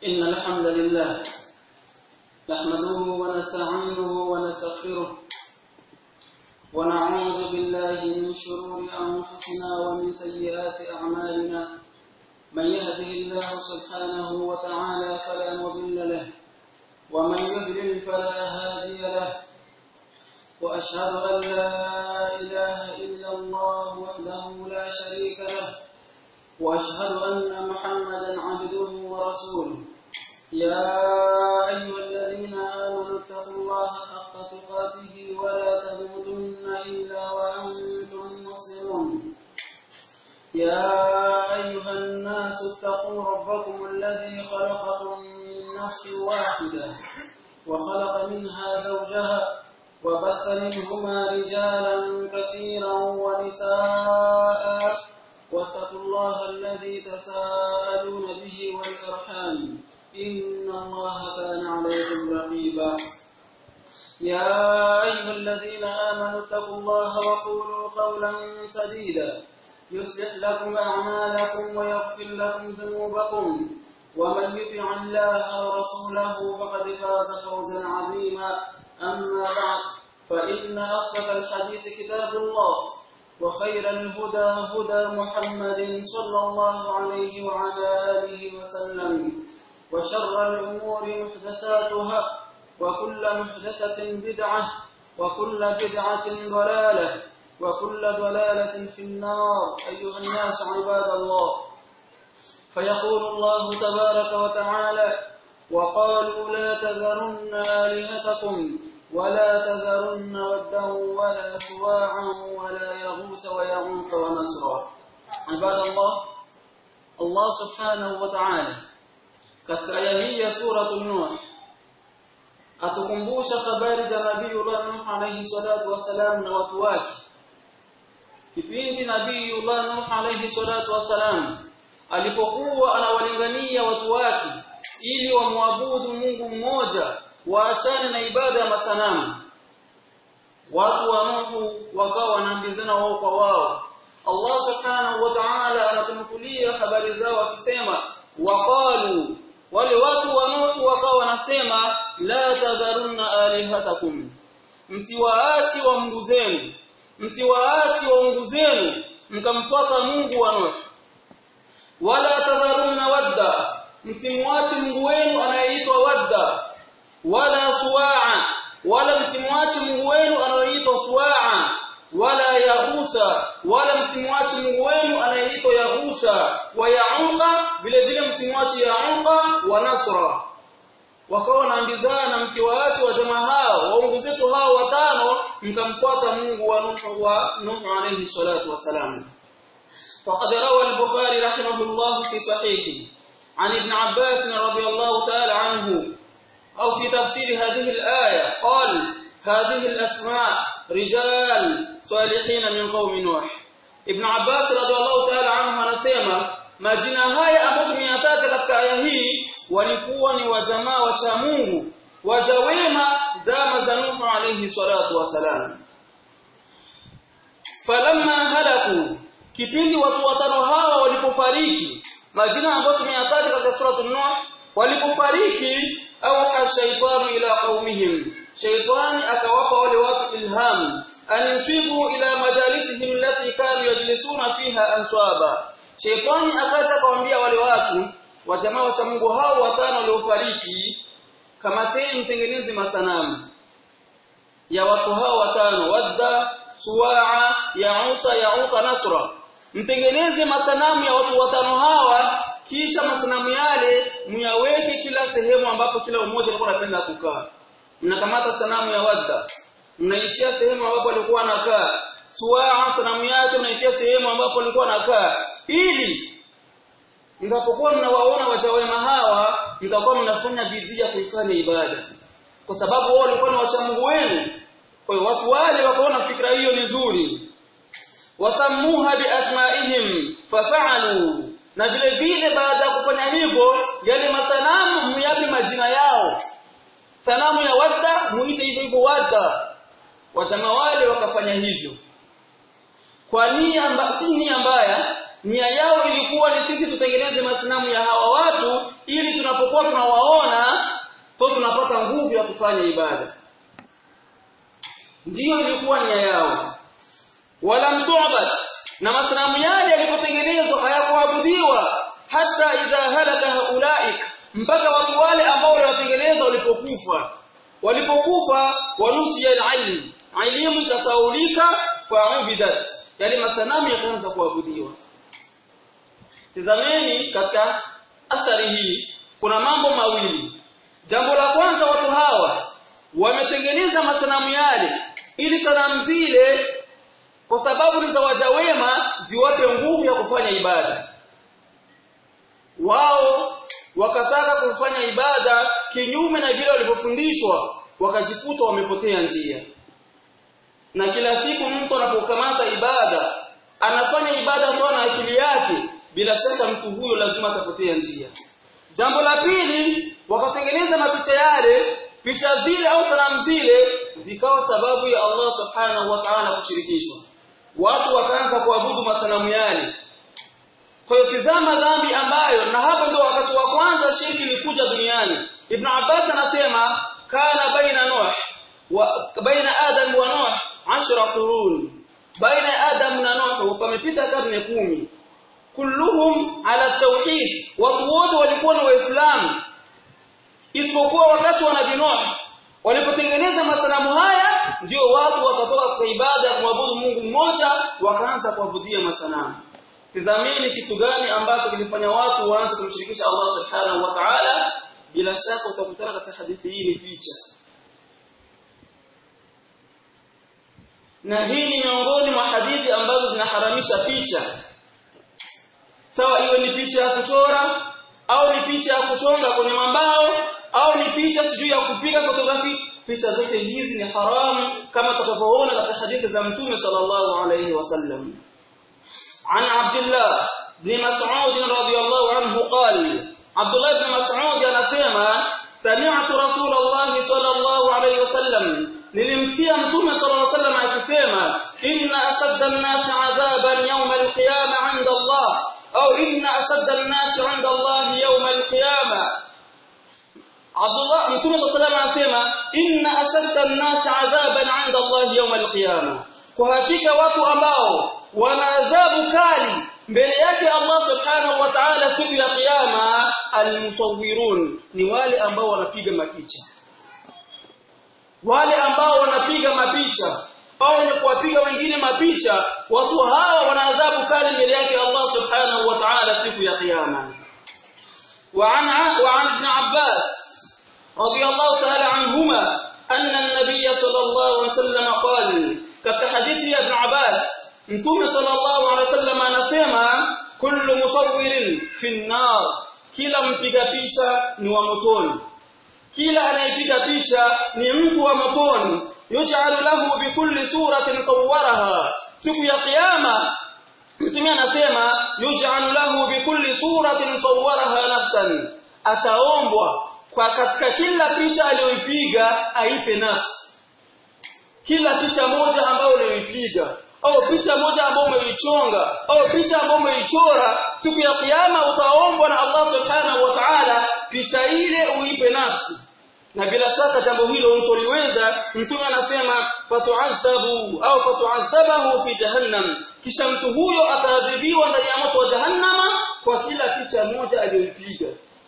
إن الحمد لله نحمده ونستعينه ونستغفره ونعوذ بالله من شرور أنفسنا ومن سيئات أعمالنا من يهده الله سبحانه وتعالى فلا مضل له ومن يضلل فلا هادي له وأشهد أن لا إله إلا الله وحده لا شريك له وأشهد أن محمدا عبده ورسوله يا أيها الذين آمنوا اتقوا الله حق تقاته ولا تموتن إلا وأنتم مسلمون يا أيها الناس اتقوا ربكم الذي خلقكم من نفس واحدة وخلق منها زوجها وبث منهما رجالا كثيرا ونساء واتقوا الله الذي تساءلون به والأرحام إن الله كان عليكم رقيبا يا أيها الذين آمنوا اتقوا الله وقولوا قولا سديدا يصلح لكم أعمالكم ويغفر لكم ذنوبكم ومن يطع الله ورسوله فقد فاز فوزا عظيما أما بعد فإن أصدق الحديث كتاب الله وخير الهدى هدى محمد صلى الله عليه وعلى آله وسلم وشر الأمور محدثاتها وكل محدثة بدعة وكل بدعة ضلالة وكل ضلالة في النار أيها الناس عباد الله فيقول الله تبارك وتعالى وقالوا لا تذرن آلهتكم ولا تذرن ودا ولا سواعا ولا يغوث ويعوق ونسرا عباد الله الله سبحانه وتعالى katika aya hii ya suratul nuh atukumbusha habari za nabii Nuh alayhi salatu wasalam na watu wake kipindi nabii Nuh alayhi salatu wasalam alipokuwa anawalingania watu wake ili wamwabudu Mungu mmoja waachane na ibada ya masanamu watu wa Nuhu wakawa wanaambizana wao kwa wao Allah subhanahu wa ta'ala anatumkulia habari zao akisema waqalu wale watu wa Nuhu wakawa wanasema la tadharunna alihatakum msiwaachi wa Mungu zenu msiwaachi wa Mungu zenu mkamfuata Mungu wa Nuhu wala tadharunna wadda msimwachi Mungu wenu anayeitwa wadda wala suwaa wala msimwachi Mungu wenu anayeitwa suwaa wala yahusa wala msimwachi Mungu wenu anayeitwa yahusa wa yauqa vile vile msimwachi yauqa wa nasra wakawa wanaambizana msiwaache wa jamaa hao waungu zetu hao watano mkamfuata Mungu wa Nuhu wa Nuhu alayhi salatu wasalam فقد روى البخاري رحمه الله في صحيحه عن ابن عباس رضي الله تعالى عنه أو في تفسير هذه الآية قال هذه الأسماء رجال صالحين من قوم نوح ابن عباس رضي الله تعالى عنه anasema majina haya ambayo tumeyataja katika aya hii walikuwa ni wajamaa wa cha Mungu waja wema zama za Nuhu alayhi salatu wasalam falamma halaku kipindi watu watano hawa walipofariki majina ambayo tumeyataja katika sura Nuh walipofariki au shaytanu ila qaumihim shaytani akawapa wale watu ilham an yufibu ila majalisihim allati kanu yajlisuna fiha answaba shaytani akaja kawaambia wale watu wa jamaa wa Mungu hao watano waliofariki kama tena mtengeneze masanamu ya watu hao watano wadda suwaa yausa yauqa nasra mtengeneze masanamu ya watu watano hawa kisha masanamu yale muyaweke kila sehemu ambapo kila mmoja alikuwa anapenda kukaa mnakamata sanamu ya wadda mnaitia sehemu ambapo alikuwa anakaa suwaa sanamu yake mnaitia sehemu ambapo alikuwa anakaa ili mtapokuwa mnawaona waja wema hawa mtakuwa mnafanya bidii ya kuifanya ibada kwa sababu wao walikuwa ni wacha Mungu wenu kwa hiyo watu wale wakaona fikra hiyo ni nzuri wasammuha biasmaihim fafa'alu na vile vile baada ya kufanya hivyo yale masanamu muyape majina yao sanamu ya wadda muite hivyo hivyo wadda wajamaa wale wakafanya hivyo kwa nia si nia mbaya nia yao ilikuwa ni sisi tutengeneze masanamu ya hawa watu ili tunapokuwa tunawaona to tunapata nguvu ya kufanya ibada ndiyo ilikuwa nia yao wala mtu'bad na masanamu yale yalipotengenezwa hayakuabudiwa hata idha halaka haulaik mpaka watu wale ambao waliwatengeneza walipokufa walipokufa wanusia alilm elimu ikasaulika fa'ubidat yale masanamu yakaanza kuabudiwa tazameni katika athari hii kuna mambo mawili jambo la kwanza watu hawa wametengeneza masanamu yale ili sanamu zile kwa sababu ni za waja wema ziwape nguvu ya kufanya ibada wao wakataka kufanya ibada kinyume na vile walivyofundishwa wakajikuta wamepotea njia na kila siku mtu anapokamata ibada anafanya ibada sawa na akili yake bila shaka mtu huyo lazima atapotea njia jambo la pili wakatengeneza mapicha yale picha zile au sanamu zile zikawa sababu ya Allah subhanahu wa ta'ala kushirikishwa watu wakaanza kuabudu masanamu yale kwa hiyo tizama dhambi ambayo na hapo ndio wakati wa kwanza shirki ilikuja duniani Ibn Abbas anasema kana baina Nuh wa baina Adam wa Nuh 10 qurun baina Adam na Nuh pamepita karne kumi kulluhum ala tauhid watu wote walikuwa na waislamu isipokuwa wakati wa Nabii Nuh walipotengeneza masanamu haya ndio watu wakatoka katika ibada ya kumwabudu Mungu mmoja wakaanza kuabudia masanamu tizameni kitu gani ambacho kilifanya watu waanze kumshirikisha Allah subhanahu wa ta'ala bila shaka utakutana katika hadithi hii ni picha na hii ni miongoni mwa hadithi ambazo zinaharamisha picha sawa iwe ni picha ya kuchora au ni picha ya kuchonga kwenye mambao au ni picha sijui ya kupiga fotografi picha zote hizi ni haramu kama tutakavyoona katika hadithi za mtume sallallahu alayhi wasallam عن عبد الله بن مسعود رضي الله عنه قال عبد الله بن مسعود anasema سمعت رسول الله صلى الله عليه وسلم nilimsikia mtume صلى الله عليه وسلم akisema inna ashadda an-nas 'adaban yawm al-qiyamah 'inda Allah au inna ashadda an-nas 'inda Allah yawm al-qiyamah Abdullah mtume صلى الله عليه وسلم anasema inna ashadda an-nas 'adaban 'inda Allah yawm al-qiyamah kwa hakika watu ambao wana adhabu kali mbele yake Allah subhanahu wa ta'ala siku ya kiyama almusawwirun ni wale ambao wanapiga mapicha wale ambao wanapiga mapicha au ni kuwapiga wengine mapicha watu hawa wana adhabu kali mbele yake Allah subhanahu wa ta'ala siku ya kiyama وعن وعن ابن عباس رضي الله تعالى عنهما أن النبي صلى الله عليه وسلم قال كفي حديث ابن عباس Mtume sallallahu alaihi wasallam anasema kullu musawwirin fi nar kila mpiga picha ni wa motoni kila anayepiga picha ni mtu wa motoni yuj'alu lahu bi kulli suratin sawwaraha siku ya kiyama Mtume anasema yuj'alu lahu bi kulli suratin sawwaraha nafsan ataombwa kwa katika kila picha aliyoipiga aipe nafsi kila picha moja ambayo uliyoipiga au picha moja ambayo umeichonga au picha ambayo umeichora siku ya kiyama utaombwa na Allah subhanahu wa ta'ala picha ile uipe nafsi na bila shaka jambo hilo mtoliweza mtume anasema fatu'adhabu au fatu'adhabahu fi jahannam kisha mtu huyo ataadhibiwa ndani ya moto wa jahannama kwa kila picha moja aliyoipiga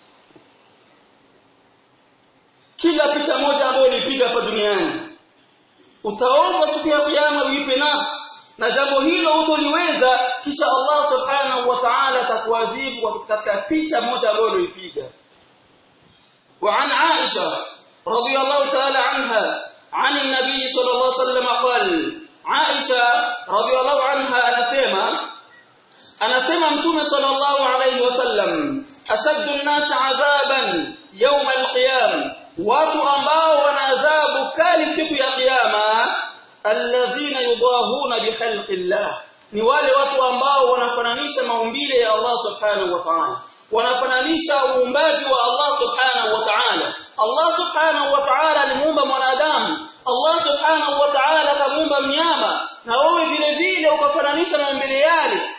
kila picha moja ambayo ulipiga hapa duniani utaomba siku ya kiyama uipe nafsi na jambo hilo utoliweza kisha Allah subhanahu wa ta'ala atakuadhibu katika picha moja ambayo ulipiga وعن عائشة رضي الله تعالى عنها عن النبي صلى الله عليه وسلم قال عائشة رضي الله عنها anasema anasema mtume صلى الله عليه وسلم أشد الناس عذابا يوم القيامة watu ambao wana adhabu kali siku ya kiyama alladhina yudahuna bikhalqillah ni wale watu ambao wanafananisha maumbile ya Allah subhanahu wa ta'ala wanafananisha uumbaji wa Allah subhanahu wa ta'ala Allah subhanahu wa ta'ala alimuumba mwanadamu Allah subhanahu wa ta'ala akamuumba mnyama na wewe vile vile ukafananisha maumbile yale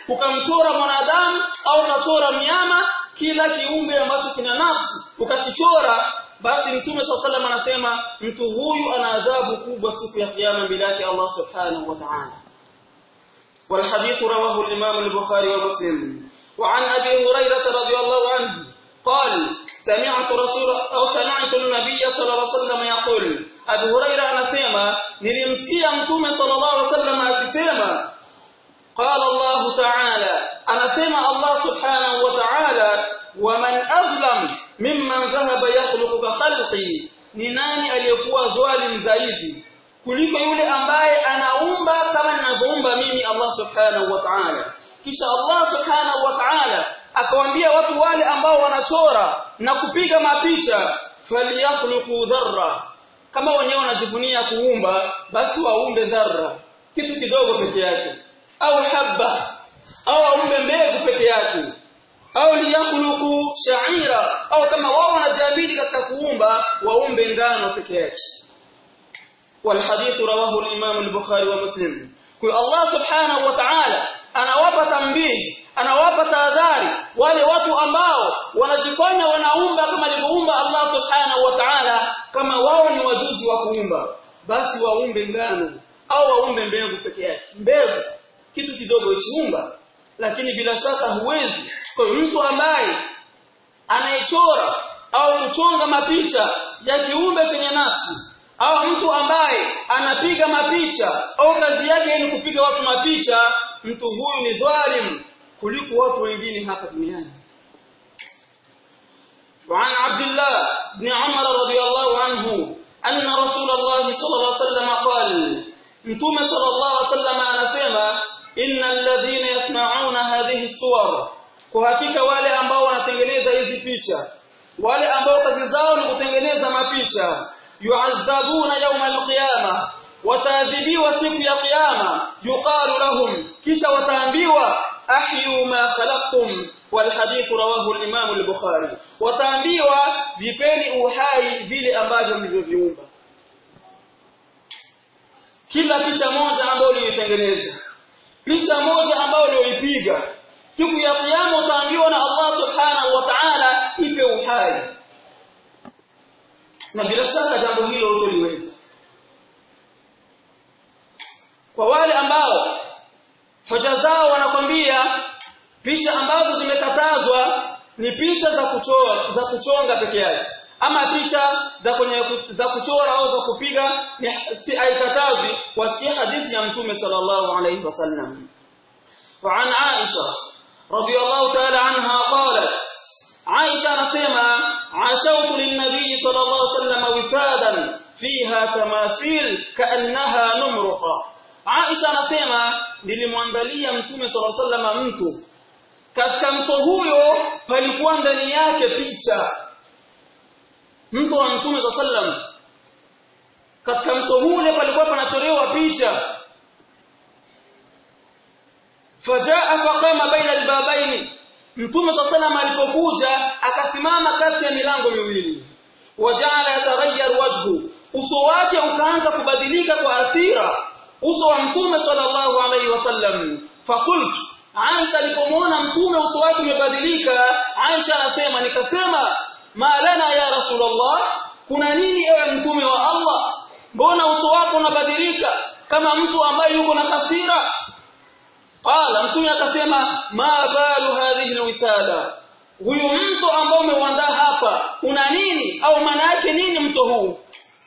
ukamchora mwanadamu au ukachora mnyama kila kiumbe ambacho kina nafsi ukakichora basi mtume SAW anasema mtu huyu ana adhabu kubwa siku ya kiyama mbele yake Allah subhanahu wa ta'ala والحديث رواه الإمام البخاري ومسلم وعن أبي هريرة رضي الله عنه قال سمعت رسول أو سمعت النبي صلى الله عليه وسلم يقول أبو هريرة anasema nilimsikia mtume صلى الله عليه وسلم akisema قال الله تعالى anasema Allah subhanahu wa ta'ala ومن أظلم ممن ذهب يخلق كخلقي ni nani aliyekuwa dhalim zaidi kuliko yule ambaye anaumba kama ninavyoumba mimi Allah subhanahu wa ta'ala kisha Allah subhanahu wa ta'ala akawaambia watu wale ambao wanachora na kupiga mapicha falyakhluqu dharra kama wenyewe wanajivunia kuumba basi waumbe dharra kitu kidogo peke yake au habba au waumbe mbegu peke yake au liyakhluqu sha'ira au kama wao wanajiamini katika kuumba waumbe ngano peke yake والحديث رواه الإمام البخاري ومسلم kwa Allah subhanahu wa ta'ala anawapa tambii anawapa tahadhari wale watu ambao wanajifanya wanaumba kama alivyoumba Allah subhanahu wa ta'ala kama wao ni wajuzi wa kuumba basi waumbe ngano au waumbe mbegu peke yake mbegu kitu kidogo ichiumba lakini bila shaka huwezi kwa mtu ambaye anayechora au kuchonga mapicha ya kiumbe chenye nafsi au mtu ambaye anapiga mapicha au kazi yake ni kupiga watu mapicha mtu huyu ni dhalim kuliko watu wengine hapa duniani وعن عبد الله بن عمر رضي الله عنه أن رسول الله صلى الله عليه وسلم قال متوم صلى الله عليه وسلم anasema إن الذين يصنعون هذه الصور kwa hakika wale ambao wanatengeneza hizi picha wale ambao kazi zao ni kutengeneza mapicha yu'adhabuna yawm al-qiyamah wataadhibiwa siku ya kiyama yuqalu lahum kisha wataambiwa ahyu ma khalaqtum wal hadith rawahu al-imam al-bukhari wataambiwa vipeni uhai vile ambavyo mlivyoviumba kila picha moja ambayo ulitengeneza picha moja ambayo ulioipiga siku ya kiyama utaambiwa na Allah subhanahu wa ta'ala ipe uhai na bila shaka jambo hilo utoliweza kwa wale ambao hoja zao wanakwambia picha ambazo zimekatazwa ni picha za kuchora za kuchonga peke yake ama picha za kwenye za kuchora au za kupiga ni si haikatazwi wasikia hadithi ya mtume sallallahu alayhi wasallam وعن عائشة رضي الله تعالى عنها قالت عائشة نسمع عشوت للنبي صلى الله عليه وسلم وفادا فيها تماثيل كأنها نمرقة عائشة نسمع nilimwandalia mtume صلى الله عليه وسلم mtu katika mto huyo palikuwa ndani yake picha mto wa mtume صلى الله عليه وسلم katika mto ule palikuwa panachorewa picha fajaa faqama baina albabaini mtume sallallahu alipokuja akasimama kati ya milango miwili wajala yataghayyar wajhu uso wake ukaanza kubadilika kwa athira uso wa mtume sallallahu alaihi wasallam fakultu Aisha alipomwona mtume uso wake umebadilika Aisha anasema nikasema malana ya rasulullah kuna nini ewe mtume wa Allah mbona uso wako unabadilika kama mtu ambaye yuko na hasira qala mtume akasema ma balu hadhihi alwisada huyu mto ambao umeuandaa hapa una nini au maana yake nini mto huu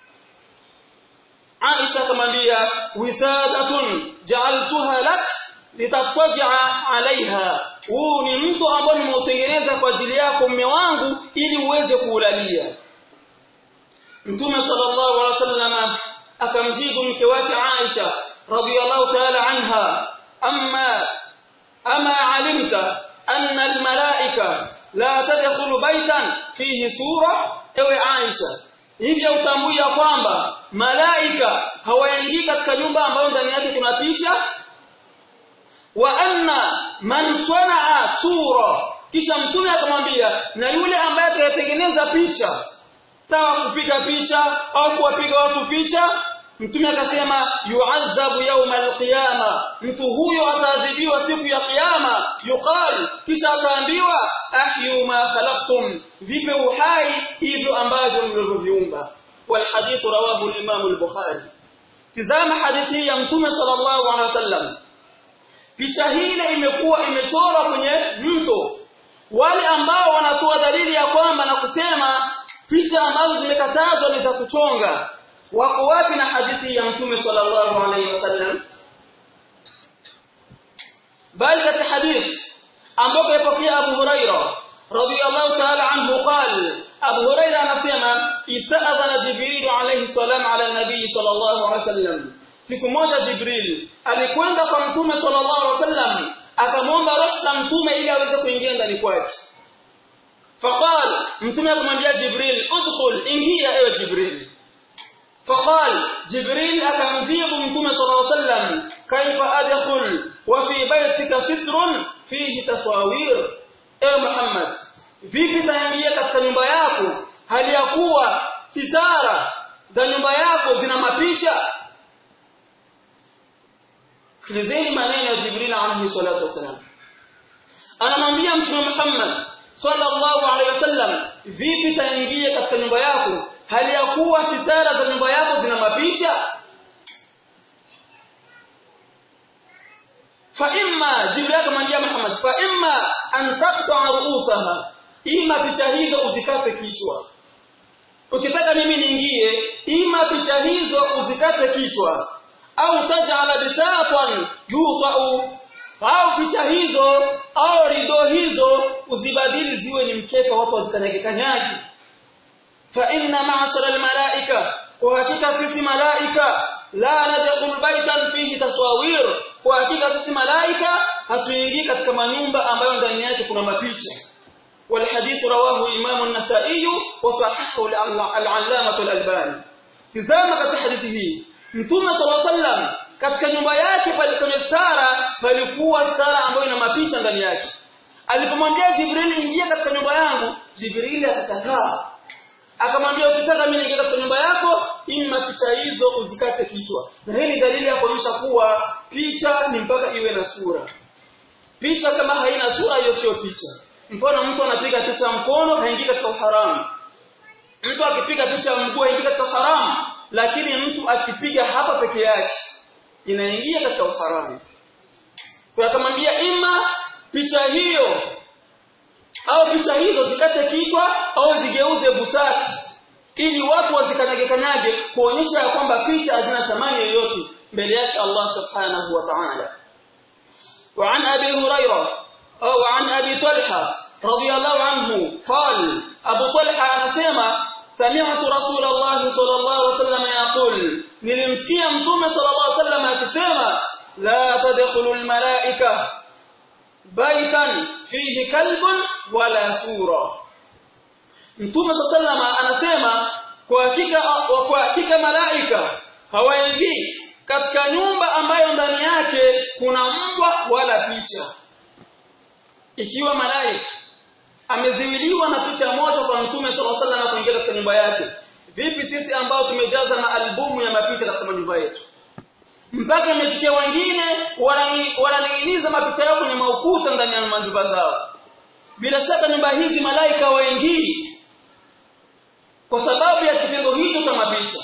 Aisha akamwambia wisadatun ja'altuha lak litatwaja alaiha huu ni mto ambao nimeutengeneza kwa ajili yako mume wangu ili uweze kuulalia Mtume sallallahu alaihi wasallam akamjibu mke wake Aisha radhiyallahu ta'ala anha amma ama alimta anna almalaika la tadkhulu baitan fihi sura ewe Aisha hivyo utambuya kwamba malaika hawaingii katika nyumba ambayo ndani yake kuna picha wa anna man sanaa sura kisha mtume akamwambia na yule ambaye atatengeneza picha sawa kupiga picha au kuwapiga watu picha mtume akasema yu'adhabu yawma alqiyama mtu huyo ataadhibiwa siku ya kiyama yuqal kisha akaambiwa ahyu ma khalaqtum vipe uhai hivyo ambavyo mlivyoviumba wal hadith rawahu al-imam al-bukhari tizama hadithi ya mtume sallallahu alaihi wasallam picha hile imekuwa imechorwa kwenye mto wale ambao wanatoa dalili ya kwamba na kusema picha ambazo zimekatazwa ni za kuchonga wako wapi na hadithi ya mtume sallallahu alaihi wasallam bali katika hadith ambapo yapokea Abu Huraira radiyallahu ta'ala anhu qala Abu Huraira anasema ista'adhana Jibril alayhi salam ala nabii sallallahu alaihi wasallam siku moja Jibril alikwenda kwa mtume sallallahu alaihi wasallam akamwomba ruhusa mtume ili aweze kuingia ndani kwake faqal mtume akamwambia Jibril udkhul ingia ewe Jibril فقال جبريل أكمجيب متوم صلى الله عليه وسلم كيف أدخل وفي بيتك ستر فيه تصاوير اي محمد vipi taingia katika nyumba yako hali ya kuwa sitara za nyumba yako zina mapicha sikilizeni maneno ya Jibril alayhi salatu wasalam anamwambia mtume Muhammad sallallahu alayhi wasallam vipi taingia katika nyumba yako hali ya kuwa sitara za nyumba yako zina mapicha fa imma jibril akamwambia Muhammad fa imma an taqta ruusaha ima picha hizo uzikate kichwa ukitaka mimi niingie ima picha hizo uzikate kichwa au tajala bisatan yutau au picha hizo au rido hizo uzibadili ziwe ni mkeka watu wazikanyage kanyagi فإن معشر الملائكة وحقيقة سيسي ملائكة لا ندخل بيتا فيه تصاوير وحقيقة سيسي ملائكة hatuingii katika manyumba ambayo ndani yake kuna mapicha والحديث رواه الإمام النسائي وصححه العلامة الألباني tizama katika hadithi hii mtume صلى الله عليه وسلم katika nyumba yake pale kwenye stara palikuwa stara ambayo ina mapicha ndani yake alipomwambia Jibril ingia katika nyumba yangu Jibril akakataa akamwambia ukitaka mimi niingie katika nyumba yako ima picha hizo uzikate kichwa na hii ni dalili ya kuonyesha kuwa picha ni mpaka iwe na sura picha kama haina sura hiyo sio picha mfano mtu anapiga picha ya mkono haingii katika uharamu mtu akipiga picha ya mguu haingii katika uharamu lakini mtu akipiga hapa peke yake inaingia katika uharamu kwa akamwambia ima picha hiyo au picha hizo zikate kichwa au zigeuze busati ili watu wasikanyage kanyage kuonyesha ya kwamba picha hazina thamani yoyote mbele yake Allah subhanahu wa ta'ala وعن أبي هريرة أو عن أبي طلحة رضي الله عنه قال أبو طلحة أنسيما سمعت رسول الله صلى الله عليه وسلم يقول نلمسكي أمتوم صلى الله عليه وسلم أكسيما لا تدخل الملائكة baitan fihi kalbun wala sura Mtume sallama anasema kwa hakika kwa hakika malaika hawaingii katika nyumba ambayo ndani yake kuna mbwa wala picha ikiwa malaika ameziwiliwa na picha moja kwa Mtume sallallahu alaihi wasallam kuingia katika nyumba yake vipi sisi ambao tumejaza na albumu ya mapicha katika nyumba yetu mpaka imefikia wengine wananing'iniza mapicha yao kwenye maukuta ndani ya majumba zao bila shaka nyumba hizi malaika waingii kwa sababu ya kitendo hicho cha mapicha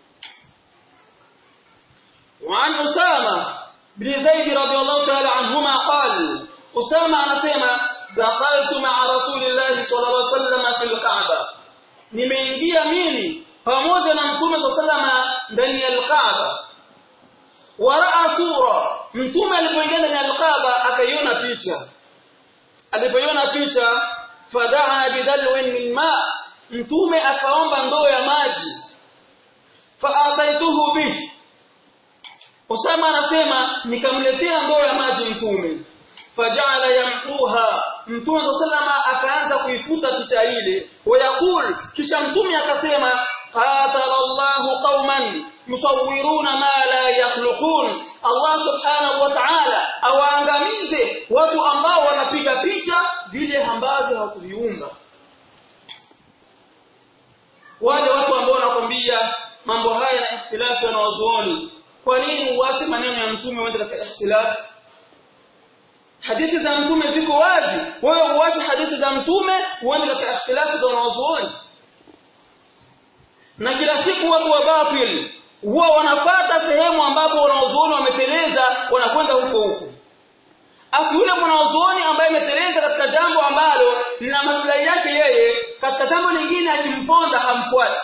وعن أسامة بن زيد رضي الله تعالى عنهما قال أسامة anasema دخلت مع رسول الله صلى الله عليه وسلم في الكعبة nimeingia mimi pamoja na mtume صلى الله عليه وسلم ndani ya al-Kaaba waraa sura mtume alipoingia ndani ya alqaba akaiona picha alipoiona picha fadaa bidalwin min ma mtume akaomba ndoo ya maji faataituhu bih Usama anasema nikamletea ndoo ya maji mtume fajala yamquha mtume sallama akaanza kuifuta picha ile wayakul kisha mtume akasema qatala Allahu qauman yusawwiruna ma la yakhluqun Allah subhanahu wa ta'ala awaangamize watu ambao wanapiga picha vile ambavyo hawakuviumba wale watu ambao wanakwambia mambo haya na ikhtilafu na wazuoni kwa nini uache maneno ya mtume uende katika ikhtilafu hadithi za mtume ziko wazi wewe uache hadithi za mtume uende katika ikhtilafu za wanazuoni na kila siku watu wa batil huwa wanapata sehemu ambapo wanazuoni wameteleza wanakwenda huko huko afu yule mwanazuoni ambaye ameteleza katika jambo ambalo lina maslahi yake yeye katika jambo lingine akimponda hamfuati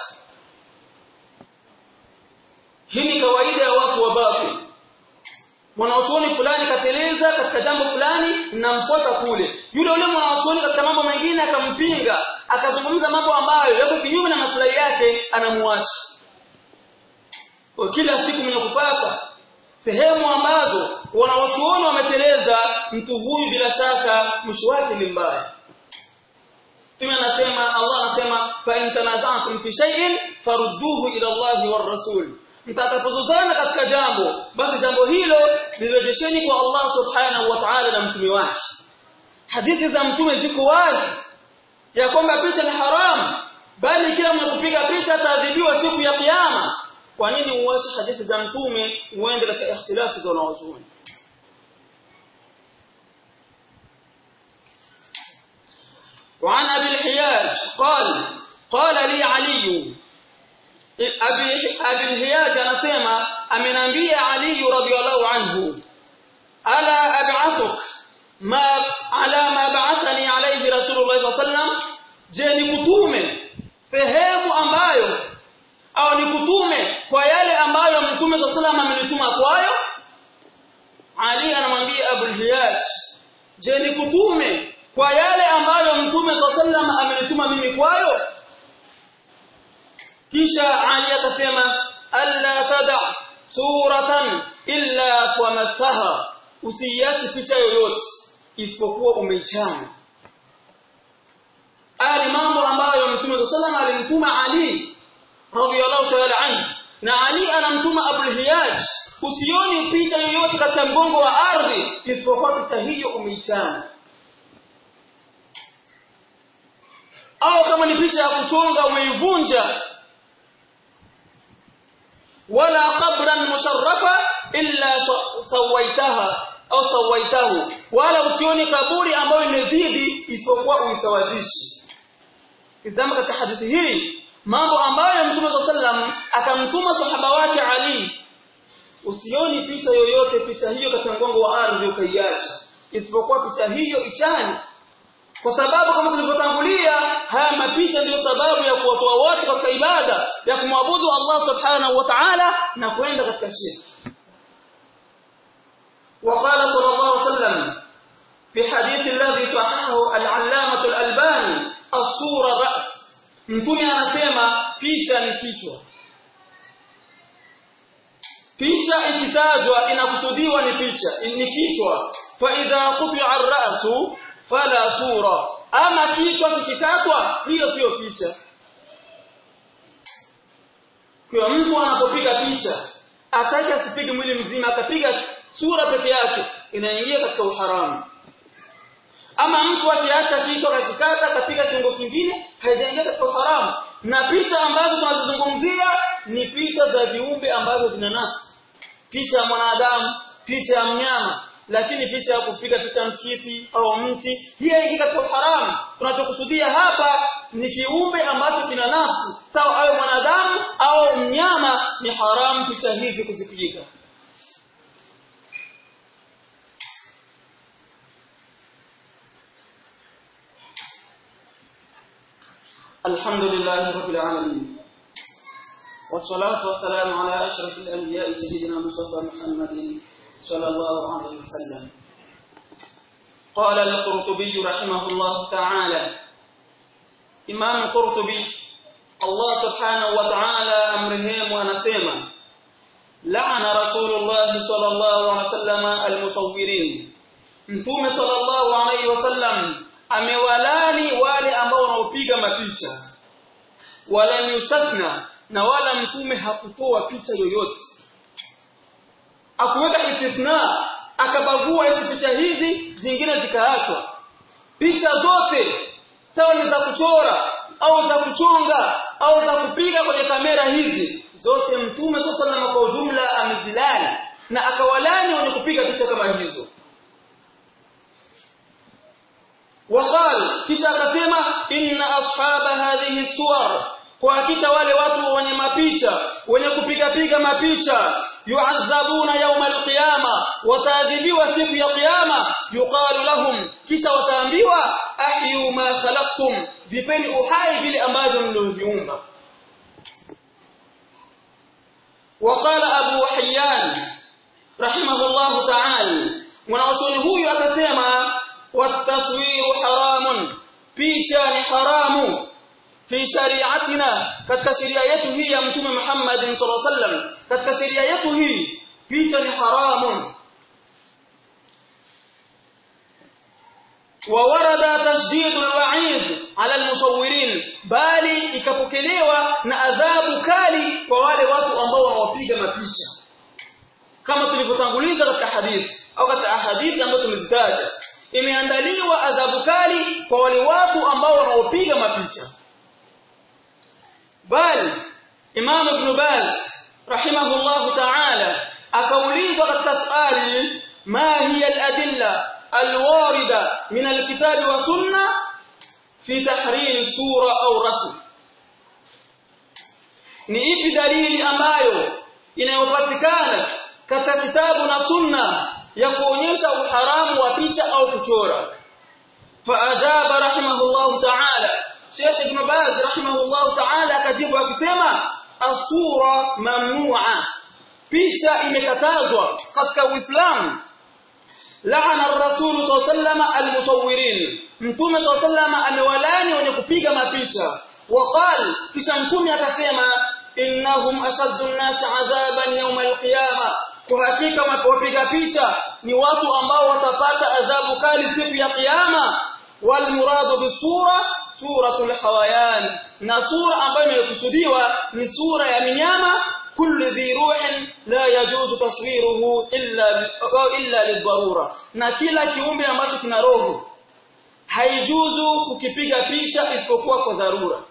hii ni kawaida ya watu wa batil mwanachuoni fulani kateleza katika jambo fulani namfuata kule yule yule mwanachuoni katika mambo mengine akampinga akazungumza mambo ambayo yako kinyume na maslahi yake anamuacha kwa kila siku mwenye kupata sehemu ambazo wanawachuoni wameteleza mtu huyu bila shaka mwisho wake ni mbaya Mtume anasema Allah anasema fa in tanaza'tum fi shay'in farudduhu ila Allah war rasul mtakapozozana katika jambo basi jambo hilo lirejesheni kwa Allah subhanahu wa ta'ala na mtume wake hadithi za mtume ziko wazi ya kwamba picha ni haramu bali kila mwenye kupiga picha ataadhibiwa siku ya kiyama kwa nini uache hadithi za mtume uende katika ikhtilafu za wanawazuoni وعن أبي الحياج قال قال لي علي أبي, أبي الحياج anasema amenambia Ali radhiallahu anhu ala ab'athuk ma ala ma ba'athani alayhi rasulullah sallallahu alayhi wasallam je nikutume sehemu ambayo au nikutume kwa yale ambayo mtume sallallahu alayhi wasallam amenituma kwayo Ali anamwambia Abu al-Hiyaj je nikutume kwa yale ambayo mtume sallallahu alayhi wasallam amenituma mimi kwayo kisha Ali akasema alla tada suratan illa wamattaha usiache picha yoyote isipokuwa umeichana ali mambo ambayo mtume sallallahu alayhi alimtuma Ali radhiyallahu ta'ala anhu na Ali anamtuma Abu Hiyaj usioni picha yoyote katika mgongo wa ardhi isipokuwa picha hiyo umeichana au kama ni picha ya kuchonga umeivunja wala qabran musharrafa illa sawaitaha au sawaitahu wala usioni kaburi ambayo imezidi isipokuwa uisawazishe kizama katika hadithi hii mambo ambayo mtume sallam akamtuma sahaba wake Ali usioni picha yoyote picha hiyo katika mgongo wa ardhi ukaiacha isipokuwa picha hiyo ichani kwa sababu kama tulivyotangulia haya mapicha ndiyo sababu ya kuwatoa watu katika ibada ya kumwabudu Allah subhanahu wa ta'ala na kwenda katika shirki وقال صلى الله عليه وسلم في حديث الذي صححه العلامة الألباني الصورة رأس mtume anasema picha ni kichwa picha ikitajwa inakusudiwa ni picha ni kichwa fa idha quti'a ar-ra'su fala sura ama kichwa kikikatwa hiyo sio picha kwa mtu anapopiga picha atake asipige mwili mzima akapiga sura peke yake inaingia katika uharamu ama mtu akiacha kichwa akikata akapiga kiungo kingine haijaingia katika uharamu na picha ambazo tunazizungumzia ni picha za viumbe ambavyo vina nafsi picha ya mwanadamu picha ya mnyama lakini picha ya kupiga picha msikiti au mti hii haingii katika haramu tunachokusudia hapa ni kiumbe ambacho kina nafsi sawa awe mwanadamu au mnyama ni haramu picha hizi kuzipiga الحمد لله رب العالمين والصلاة والسلام على أشرف الأنبياء سيدنا مصطفى محمد صلى الله عليه وسلم قال القرطبي رحمه الله تعالى إمام القرطبي الله سبحانه وتعالى أمرهم ونسيما لعن رسول الله صلى الله عليه وسلم المصورين mtume sallallahu alaihi wasallam amewalani wale ambao wanaopiga mapicha wala yusatna na wala mtume hakutoa picha yoyote akuweka istithna akabagua hizi picha hizi zingine zikaachwa picha zote sawa ni za kuchora au za kuchonga au za kupiga kwenye kamera hizi zote mtume sallallahu kwa ujumla amezilani na akawalani wenye kupiga picha kama hizo وقال kisha akasema inna ashaba hadhihi suwar kwa hakika wale watu wenye mapicha wenye kupiga piga mapicha yu'adhabuna yawm al-qiyama wataadhibiwa siku ya kiyama yuqalu lahum kisha wataambiwa ahyu ma khalaqtum vipeni uhai vile ambavyo mlivyoviumba وقال أبو حيان رحمه الله تعالى mwanachuoni huyu akasema wataswiru haramun picha ni haramu fi shari'atina katika sheria yetu hii ya mtume Muhammad sallallahu alaihi wasallam katika sheria yetu hii picha ni haramu وورد تشديد الوعيد على المصورين bali ikapokelewa na adhabu kali kwa wale watu ambao wanawapiga mapicha kama tulivyotanguliza katika hadithi au katika hadithi ambazo tumezitaja imeandaliwa adhabu kali kwa wale watu ambao wanaopiga mapicha bali Imam Ibn Baz rahimahullah ta'ala akaulizwa katika swali ma hiya al-adilla al-warida min al-kitab wa sunna fi tahrim sura au rasm ni ipi dalili ambayo inayopatikana katika kitabu na sunna ya kuonyesha uharamu wa picha au kuchora faajaba rahimahullah ta'ala Sheikh Ibn Baz rahimahullah ta'ala akajibu akisema asura mamnu'a picha imekatazwa katika Uislamu la'ana ar-rasul sallallahu al-musawwirin mtume sallallahu amewalani wenye kupiga mapicha waqal kisha mtume akasema innahum ashaddu an-nas 'adhaban yawm al-qiyamah kwa hakika wapiga picha ni watu ambao watapata adhabu kali siku ya kiyama wal muradu bisura suratul hawayan na sura ambayo imekusudiwa ni sura ya minyama kullu dhi ruhin la yajuzu taswiruhu illa illa lidharura na kila kiumbe ambacho kina roho haijuzu kukipiga picha isipokuwa kwa dharura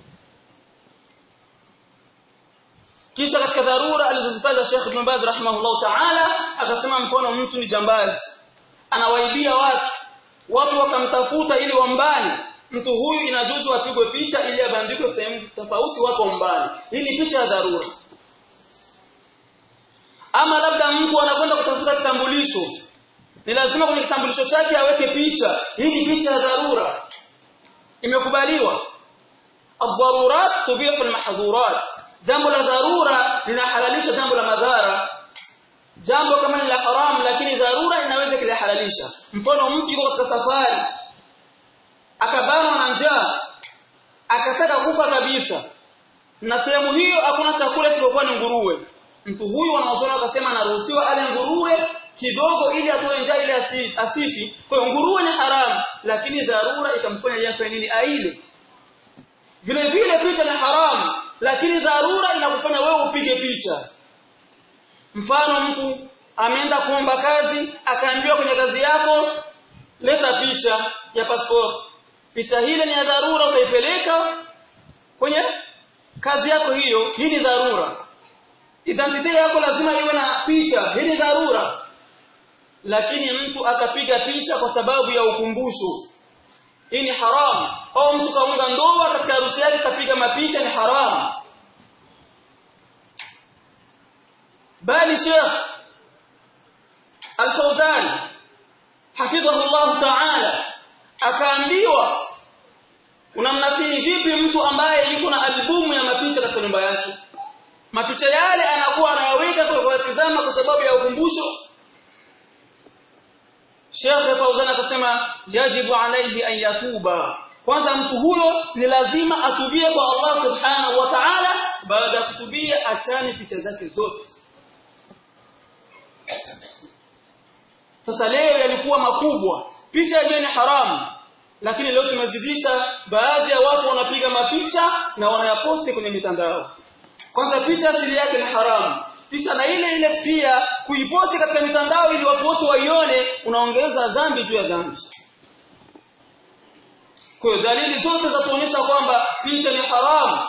kisha katika dharura alizozitaja Sheikh Ibn Baz rahimahullah ta'ala akasema mfano mtu ni jambazi anawaibia watu watu wakamtafuta ili wambani mtu huyu inajuzu apigwe picha ili abandikwe sehemu tofauti watu wambani hii ni picha ya dharura ama labda mtu anakwenda kutafuta kitambulisho ni lazima kwenye kitambulisho chake aweke picha hii ni picha ya dharura imekubaliwa ad-darurat tubihu al-mahdhurat jambo la dharura linahalalisha jambo la madhara jambo kama ni la haram lakini dharura inaweza kulihalalisha mfano mtu yuko katika safari akabanwa na njaa akataka kufa kabisa na sehemu hiyo hakuna chakula isipokuwa ni nguruwe mtu huyu wanaozona wakasema anaruhusiwa ale nguruwe kidogo ili atoe njaa ile asifi kwa hiyo nguruwe ni haramu lakini dharura ikamfanya yeye afanye nini aile vile vile picha ni haramu lakini dharura inakufanya wewe upige picha mfano mtu ameenda kuomba kazi akaambiwa kwenye kazi yako leta picha ya passport picha hile ni ya dharura utaipeleka kwenye kazi yako hiyo hii ni dharura identity yako lazima iwe na picha hii ni dharura lakini mtu akapiga picha kwa sababu ya ukumbusho hii ni haramu au mtu kaunga ndoa katika harusi yake kapiga mapicha ni haramu bali Sheikh Al-Fawzan hafidhahu Allah Ta'ala akaambiwa unamnasihi vipi mtu ambaye yuko na albumu ya mapicha katika nyumba yake mapicha yale anakuwa anayaweka kwa kutazama kwa sababu ya ukumbusho Sheikh Fauzan akasema yajibu alayhi an yatuba kwanza mtu huyo ni lazima atubie kwa Allah subhanahu wa ta'ala baada ya kutubia achane picha zake zote sasa leo yalikuwa makubwa picha yenyewe ni haramu lakini leo tumezidisha baadhi ya watu wanapiga mapicha na wanayaposti kwenye mitandao kwanza picha asili yake ni haramu kisha na ile ile pia kuiposti katika mitandao ili watu wote waione unaongeza dhambi juu ya dhambi kwa hiyo dalili zote za kuonyesha kwamba picha ni haramu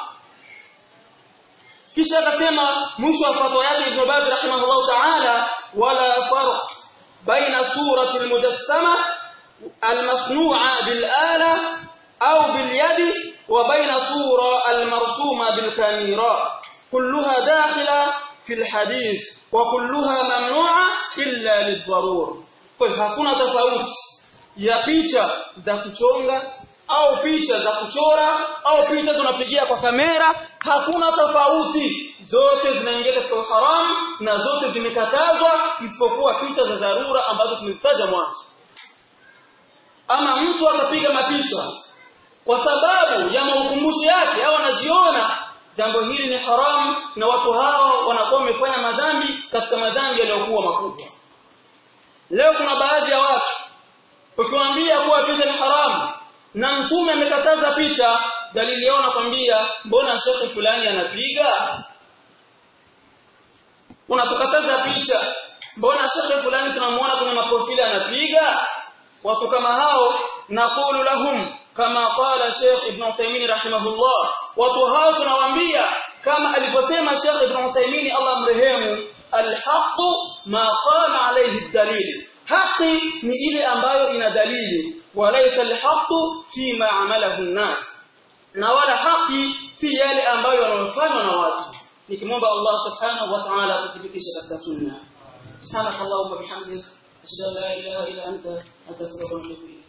kisha akasema mwisho wa fatwa yake Ibn Baz rahimahullah ta'ala wala farq baina surati al-mujassama المصنوعة بالآلة أو باليد وبين صورة المرسومة بالكاميرا كلها داخلة في الحديث وكلها ممنوعة إلا للضرور kwa hakuna tofauti ya picha za kuchonga au picha za kuchora au picha tunapigia kwa kamera hakuna tofauti zote zinaingia katika haramu na zote zimekatazwa isipokuwa picha za dharura ambazo tumezitaja mwanzo ama mtu akapiga mapicha kwa sababu ya maukumbusho yake au anajiona jambo hili ni haramu na watu hao wanakuwa wamefanya madhambi katika madhambi yaliyokuwa makubwa leo kuna baadhi ya watu ukiwaambia kuwa picha ni haramu na mtume amekataza picha dalili yao nakwambia mbona shekhi fulani anapiga unatukataza picha mbona shekhi fulani tunamuona kwenye maprofili anapiga watu kama hao naqulu lahum kama qala Sheikh Ibn Uthaymeen rahimahullah watu hao tunawaambia kama alivyosema Sheikh Ibn Uthaymeen Allah mrehemu alhaqu ma qama alayhi dalil haki ni ile ambayo ina dalili walaysa alhaqu fi ma amalahu an-nas na wala haki si yale ambayo yanayofanywa na watu nikimwomba Allah subhanahu wa ta'ala atuthibitishe katika sunna subhanakallahumma bihamdika ashhadu an la ilaha illa anta astaghfiruka wa atubu ilayk